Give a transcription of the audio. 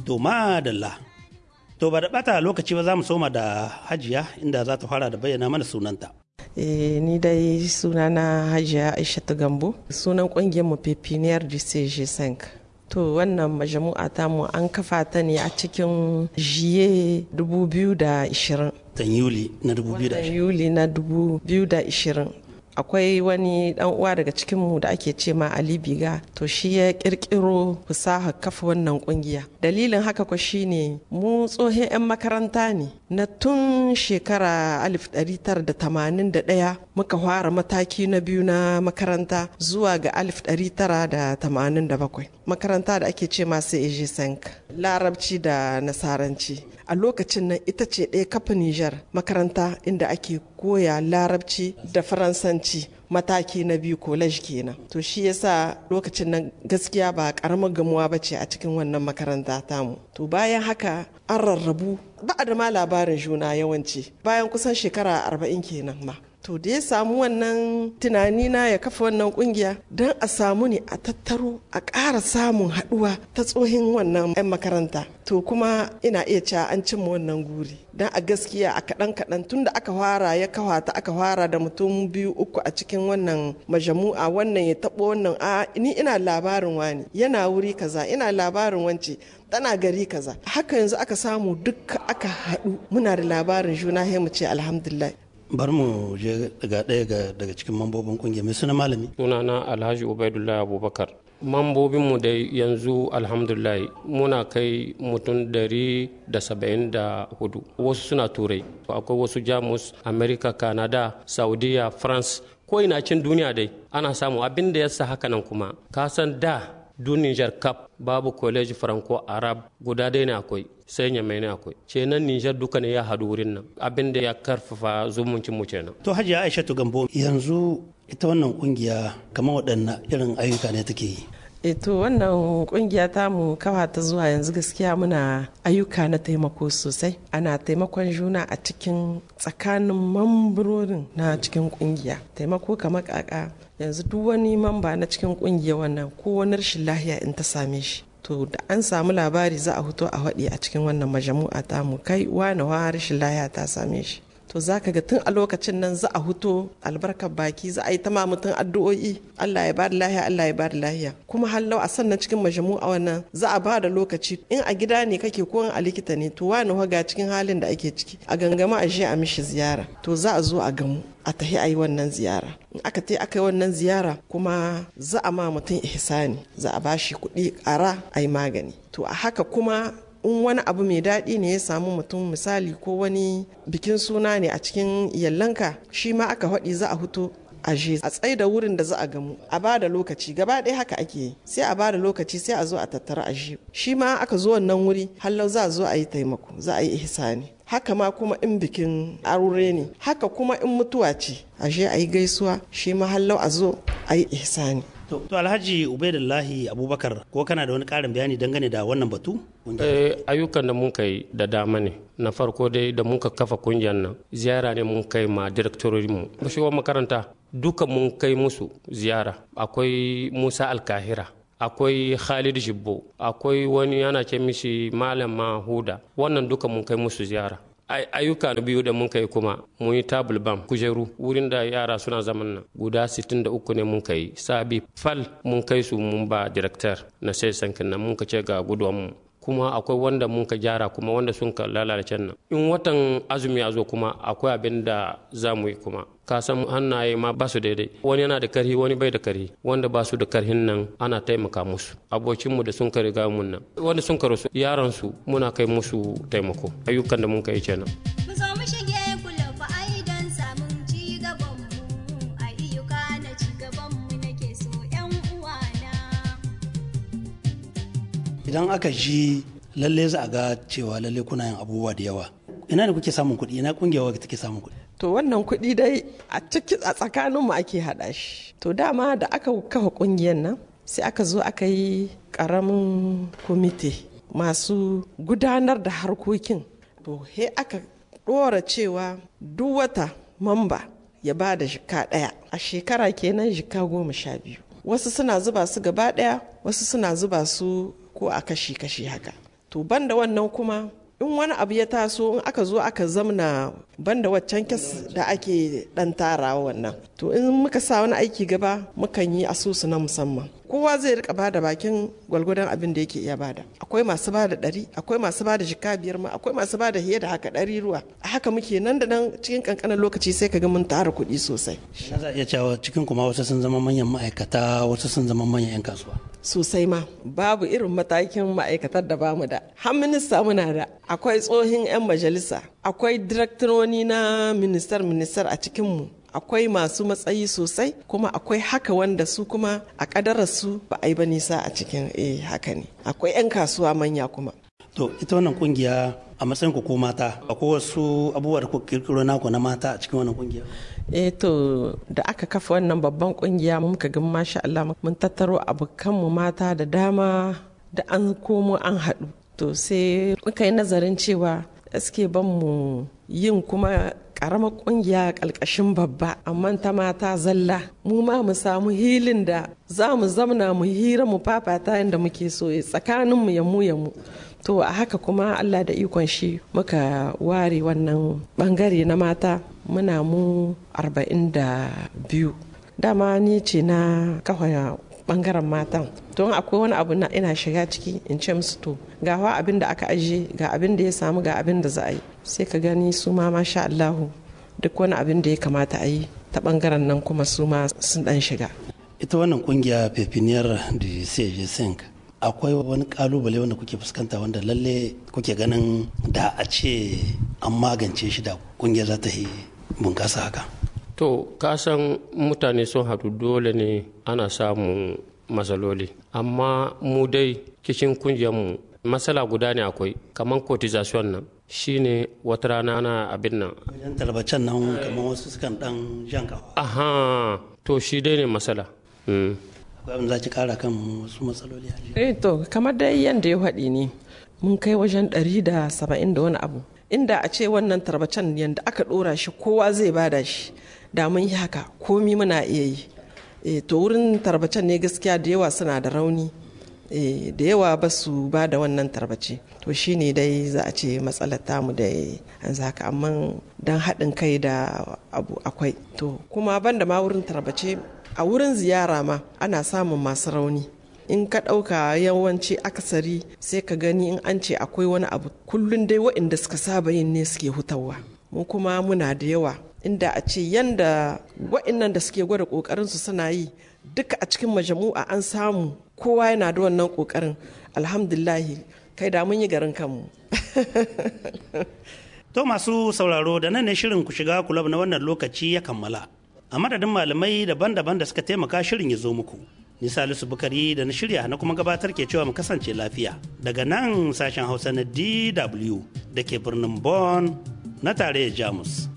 To madalla. To ba da bata lokaci ba za mu soma da hajiya inda za ta fara da bayyana mana sunanta. Eh, ni dai sunana hajiya aishatu gambo sunan kungiyar mu pepiniyar dcg 5 to wannan majamu'a tamu an kafa ta ne a cikin jiye 2020 Tan Yuli na 2020. yuli na 2020 akwai wani dan uwa daga cikinmu da ake ce ma Ali Biga to shi ya kirkiro fasaha kafa wannan kungiya dalilin haka ko shine mu tsohon 'yan makaranta ne na tun shekara 1981 muka fara mataki na biyu na makaranta zuwa ga 1987 makaranta da ake ce masu eje sank larabci da nasaranci a lokacin nan ita ce ɗaya kafa Nijar makaranta inda ake koya larabci da faransanci mataki na biyu college kenan to shi yasa lokacin nan gaskiya ba karamar gamuwa ba ce a cikin wannan makaranta tamu to bayan haka an rarrabu ba da ma labarin juna yawanci bayan kusan shekara arba'in kenan ma to da ya samu wannan tunani na ya kafa wannan kungiya don a samu ne a tattaro a ƙara samun haɗuwa ta tsohin wannan 'yan makaranta to kuma ina iya cewa an cimma wannan guri don a gaskiya a kaɗan kaɗan tun da aka fara ya kawata aka fara da mutum biyu uku a cikin wannan majamu'a wannan ya taɓo wannan a ni ina labarin wani yana wuri kaza ina labarin wance tana gari kaza haka yanzu aka samu duk aka haɗu muna da labarin juna mu ce alhamdulillah Bar mu je daga ɗaya daga cikin mambobin kungiyar mai suna malami. sunana alhaji ubaidullahi abubakar mambobinmu da yanzu alhamdulillah muna kai mutum dari da saba'in da hudu wasu suna turai akwai wasu jamus america canada saudiya france ko ina cin duniya dai ana samu abin da ya sa haka nan kuma ka san da Niger Cup babu college franco arab guda dai ne akwai sai nyamai ne akwai kenan Niger duka ne ya hadu wurin nan abin da ya karfafa zumuncin mu kenan To hajiya Aishatu Gambo yanzu ita wannan kungiya kamar waɗanne irin ayyuka ne take yi. to wannan kungiya tamu kawa ta zuwa yanzu gaskiya muna ayyuka na taimako sosai ana taimakon juna a cikin tsakanin mamburorin na cikin kungiya taimako kamar kaka yanzu duk wani mamba na cikin kungiya wannan ko wani rashin lahiya in ta same shi to da an samu labari za a fito a waɗi a cikin wannan majamu'a tamu kai wani wa rashin lahiya ta same shi to za ka ga tun a lokacin nan za a huto albarkar baki za a yi ta ma mutum addu'o'i Allah ya bada lahiya Allah ya bada lahiya kuma hallau a sannan cikin majamu'a wannan za a bada lokaci in a gida ne kake ko a likita ne to wani ga cikin halin da ake ciki a gangama a je a mishi ziyara to za a zo a gamu a tahi a yi wannan ziyara in aka ta aka yi wannan ziyara kuma za a ma mutum ihsani za a bashi kuɗi ƙara a yi magani to a haka kuma in wani abu mai daɗi ne ya samu mutum misali ko wani bikin suna ne a cikin yallanka shi ma aka haɗi za a huto a je a tsaye da wurin da za a gamu a ba da lokaci gaba ɗaya haka ake yi sai a ba da lokaci sai a zo a tattara a je shi ma aka zo wannan wuri hallau za a zo a yi taimako za a yi ihsani haka ma kuma in bikin aure ne haka kuma in mutuwa ce a je a yi gaisuwa shi ma hallau a zo a yi ihsani To, to Alhaji Ubaidullahi Abubakar ko kana da wani ƙarin bayani dangane da wannan batu? Eh, ayyukan da mun kai da dama ne na farko dai da mun ka kafa kungiyar nan ziyara ne mun kai ma mu mashigar makaranta duka mun kai musu ziyara akwai musa alkahira akwai khalid jibbo akwai wani ana ce mishi malam mahuda wannan duka mun kai musu ziyara ayyuka na biyu da mun kai kuma mun yi tabul bam kujeru wurin da yara suna zaman nan guda 63 ne mun kai sabi fal mun kai su mun ba director na sai sankin nan mun ka ce ga guduwan mu kuma akwai wanda mun ka gyara kuma wanda sun ka lalace nan in watan azumi ya zo kuma akwai abin da za mu yi kuma ka san hannaye ma ba su daidai wani yana da karhi wani bai da karhi wanda ba su da karhin nan ana taimaka musu abokinmu da sun ka riga mun nan wanda sun ka rasu yaran su muna kai musu taimako ayyukan da mun kai kenan idan aka ji lalle za a ga cewa lalle kuna yin abubuwa da yawa ina ne kuke samun kuɗi ina kungiyar take samun kuɗi to wannan kuɗi dai a ciki a tsakaninmu ake haɗa shi to dama da aka kafa ƙungiyar nan sai aka zo aka yi ƙaramin kwamite masu gudanar da harkokin to he aka ɗora cewa duk wata mamba ya ba da jika ɗaya a shekara kenan jika goma sha biyu wasu suna zuba su gaba ɗaya wasu suna zuba su ko a kashi-kashi haka to banda wannan kuma in wani abu ya taso in aka zo aka zamna banda waccan kes da ake dan tarawa wannan to in muka sa wani aiki gaba mukan yi asusu na musamman kowa zai rika bada bakin gwalgwadon abin da yake iya bada akwai masu bada ɗari akwai masu bada jika biyar ma akwai masu bada hiye da haka ɗari ruwa a haka muke nan da nan cikin kankanin lokaci sai ka ga mun tara kuɗi sosai na za a iya cewa cikin kuma wasu sun zama manyan ma'aikata wasu sun zama manyan 'yan kasuwa sosai ma babu irin matakin ma'aikatar da bamu da har minista muna da akwai tsohin 'yan majalisa akwai direktoroni na ministar ministar a cikinmu akwai masu matsayi sosai kuma akwai haka wanda su kuma a kadararsu ba a yi ba nisa a cikin eh haka ne akwai 'yan kasuwa manya kuma to ita wannan kungiya a matsayin ku ko mata akwai wasu abubuwa da kuka kirkiro naku na mata a cikin wannan kungiya eh to da aka kafa wannan babban kungiya muka ga masha Allah mun tattaro abokanmu mata da dama da an komo an haɗu to sai muka yi nazarin cewa gaske ban mu yin kuma karamar kungiya ƙalƙashin babba amma ta mata zalla mu ma mu samu hilin da za mu zamna mu hira mu fafata yadda muke so tsakanin mu ya mu ya mu to a haka kuma Allah da ikon shi muka ware wannan bangare na mata muna mu 42 dama ni ce na kafa bangaren matan don akwai wani abu na ina shiga ciki in ce musu to ga wa abin da aka ajiye ga abin da ya samu ga abin da za a yi sai ka gani su ma masha Allahu duk wani abin da ya kamata a yi ta bangaren nan kuma su ma sun dan shiga ita wannan kungiya pepiniyar da cj akwai wani kalubale wanda kuke fuskanta wanda lalle kuke ganin da a ce an magance shi da kungiyar za ta yi bunkasa haka to kasan mutane sun haɗu dole ne ana samun matsaloli amma mu dai kishin mu matsala guda ne akwai kamar cotization nan shine wata rana ana abin nan wajen talbacen nan kamar wasu sukan dan jan kafa aha to shi dai ne matsala mm. akwai abin za ki kara kan wasu matsaloli a eh to kamar dai yanda ya faɗi ne mun kai wajen ɗari da saba'in da wani abu inda a ce wannan tarbacen yadda aka ɗora shi kowa zai bada shi da mun yi haka komi muna iya yi e, to wurin tarbacen ne gaskiya da yawa suna da rauni e, da yawa ba su ba da wannan tarbace to shine dai za a ce matsalar tamu da yanzu haka amma don haɗin kai da abu akwai to kuma banda ma wurin tarbace a wurin ziyara ma ana samun masu rauni in ka ɗauka yawanci akasari sai ka gani in an ce akwai wani abu kullum dai waɗanda suka saba yin ne suke hutawa mu kuma muna da yawa inda a ce yanda waɗannan da suke gwada ƙoƙarinsu suna yi duka a cikin majamu'a an samu kowa yana da wannan ƙoƙarin alhamdulahi kai da mun yi garin kanmu to masu sauraro da nan ne shirin ku shiga kulab na wannan lokaci ya kammala a madadin malamai daban-daban da suka taimaka shirin ya zo muku ni salisu bukari da na shirya na kuma gabatar ke cewa mu kasance lafiya daga nan sashen hausa na dw da ke birnin bonn na tarayyar jamus